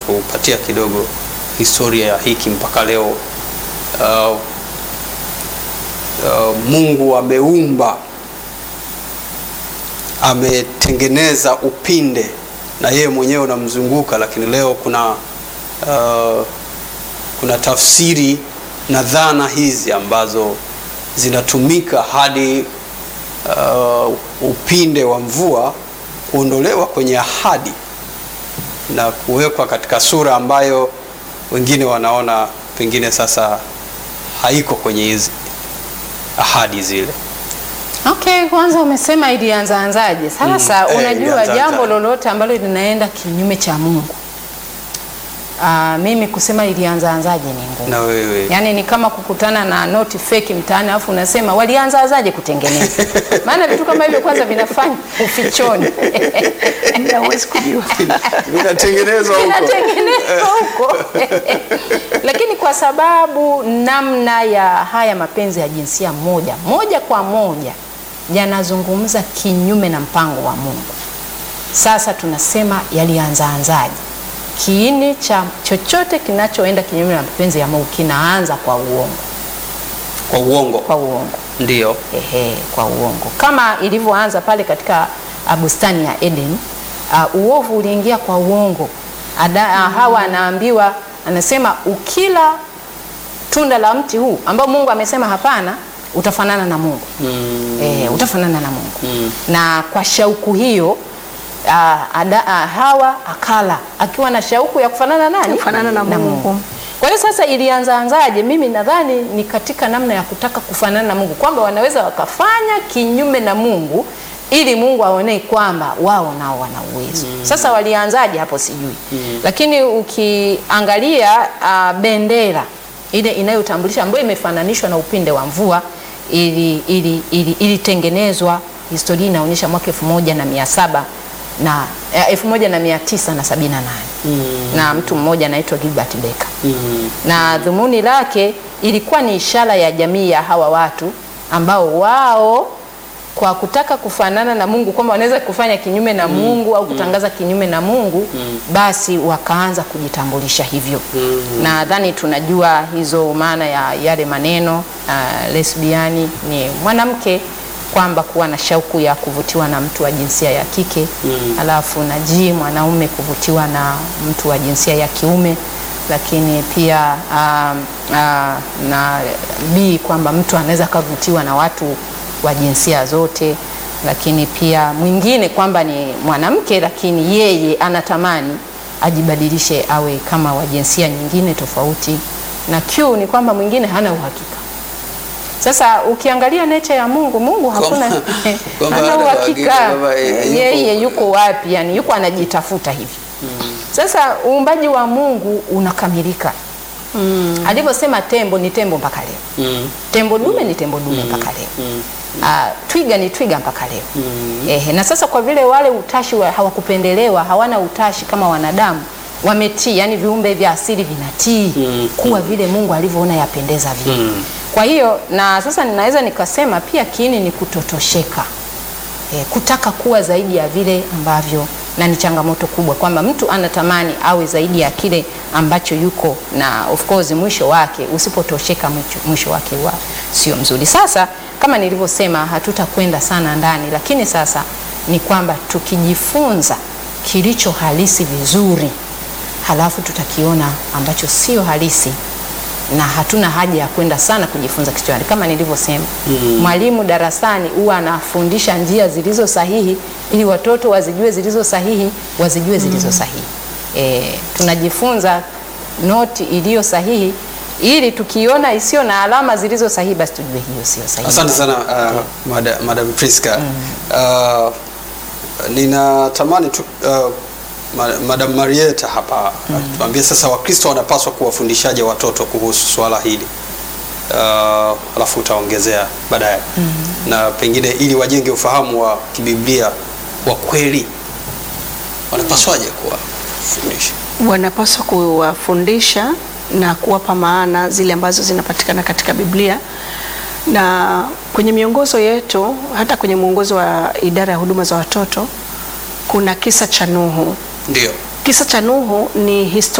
unatupatia kidogo historia ya hiki mpaka leo. Uh, uh, Mungu ameumba, ametengeneza upinde na yeye mwenyewe unamzunguka, lakini leo kuna uh, kuna tafsiri na dhana hizi ambazo zinatumika hadi uh, upinde wa mvua kuondolewa kwenye ahadi na kuwekwa katika sura ambayo wengine wanaona pengine sasa haiko kwenye hizi ahadi zile. Okay, kwanza umesema ilianzaanzaje? Sasa Mm, eh, unajua ilianzaanzaje? jambo lolote ambalo linaenda kinyume cha Mungu. Aa, mimi kusema ilianzaanzaje ni ngumu. Na wewe Yaani ni kama kukutana na noti feki mtaani alafu unasema walianzaanzaje kutengeneza? Maana vitu kama hivyo kwanza vinafanya ufichoni. Huwezi kujua. vinatengenezwa huko. Inatengenezwa huko. Lakini kwa sababu namna ya haya mapenzi ya jinsia moja moja kwa moja yanazungumza kinyume na mpango wa Mungu. Sasa tunasema yalianzaanzaje? Kiini cha chochote kinachoenda kinyume na mapenzi ya Mungu kinaanza kwa uongo, Kwa uongo kwa uongo. ndio. Ehe, kwa uongo kama ilivyoanza pale katika uh, bustani ya Eden. Uh, uovu uliingia kwa uongo. Ada, uh, Hawa anaambiwa, anasema ukila tunda la mti huu ambao Mungu amesema hapana, utafanana na Mungu Mm. eh, utafanana na Mungu Mm. na kwa shauku hiyo uh, ada, uh, Hawa akala akiwa na shauku ya kufanana nani? Kufanana na Mungu. Kwa hiyo sasa ilianzaanzaje? Mimi nadhani ni katika namna ya kutaka kufanana na Mungu, kwamba wanaweza wakafanya kinyume na Mungu ili Mungu aonee kwamba wao nao wana uwezo. Sasa walianzaje hapo sijui, lakini ukiangalia uh, bendera ile inayotambulisha ambayo imefananishwa na upinde wa mvua ili ili ili ilitengenezwa, historia inaonyesha mwaka elfu moja na mia saba na eh, elfu moja na mia tisa na sabini na nane na mtu mmoja anaitwa Gilbert Baker Mm. na dhumuni lake ilikuwa ni ishara ya jamii ya hawa watu ambao wao kwa kutaka kufanana na Mungu kwamba wanaweza kufanya kinyume na Mungu au kutangaza kinyume na Mungu basi wakaanza kujitambulisha hivyo. Nadhani tunajua hizo maana ya yale maneno uh, lesbiani ni mwanamke kwamba kuwa na shauku ya kuvutiwa na mtu wa jinsia ya kike alafu na ji mwanaume kuvutiwa na mtu wa jinsia ya kiume lakini pia um, uh, na B kwamba mtu anaweza akavutiwa na watu wa jinsia zote, lakini pia mwingine kwamba ni mwanamke lakini yeye anatamani ajibadilishe awe kama wa jinsia nyingine tofauti, na Q ni kwamba mwingine hana uhakika. Sasa ukiangalia nature ya Mungu, Mungu hakuna kwamba hana hana uhakika uhakika kwamba, eh, yuko- yeye yuko wapi, yani yuko anajitafuta hivi. Sasa uumbaji wa Mungu unakamilika alivyosema tembo ni tembo mpaka leo, Mm. tembo dume ni tembo dume mpaka leo, Ah, twiga ni twiga mpaka leo. Ehe, na sasa kwa vile wale utashi wa, hawakupendelewa hawana utashi kama wanadamu wametii, yani viumbe vya asili vinatii kuwa vile Mungu alivyoona yapendeza vile. Kwa hiyo na sasa ninaweza nikasema pia kiini ni kutotosheka e, kutaka kuwa zaidi ya vile ambavyo na ni changamoto kubwa kwamba mtu anatamani awe zaidi ya kile ambacho yuko na of course mwisho wake usipotosheka mwisho, mwisho wake wa sio mzuri. Sasa kama nilivyosema hatutakwenda sana ndani, lakini sasa ni kwamba tukijifunza kilicho halisi vizuri, halafu tutakiona ambacho sio halisi na hatuna haja ya kwenda sana kujifunza kichwani. Kama nilivyosema, mwalimu darasani huwa anafundisha njia zilizo sahihi ili watoto wazijue zilizo sahihi, wazijue zilizo sahihi. E, tunajifunza noti iliyo sahihi ili tukiona isiyo na alama zilizo sahihi, basi tujue hiyo sio sahihi. Asante sana uh, mada, Madam Priska. Uh, ninatamani tu uh, ma- Madam Marieta hapa atuambie sasa Wakristo wanapaswa kuwafundishaje watoto kuhusu swala hili uh, alafu utaongezea baadaye na pengine ili wajenge ufahamu wa kibiblia wa kweli wanapaswaje kuwafundisha? wanapaswa kuwafundisha na kuwapa maana zile ambazo zinapatikana katika Biblia na kwenye miongozo yetu, hata kwenye mwongozo wa idara ya huduma za watoto kuna kisa cha Nuhu. Ndio. Kisa cha Nuhu ni historia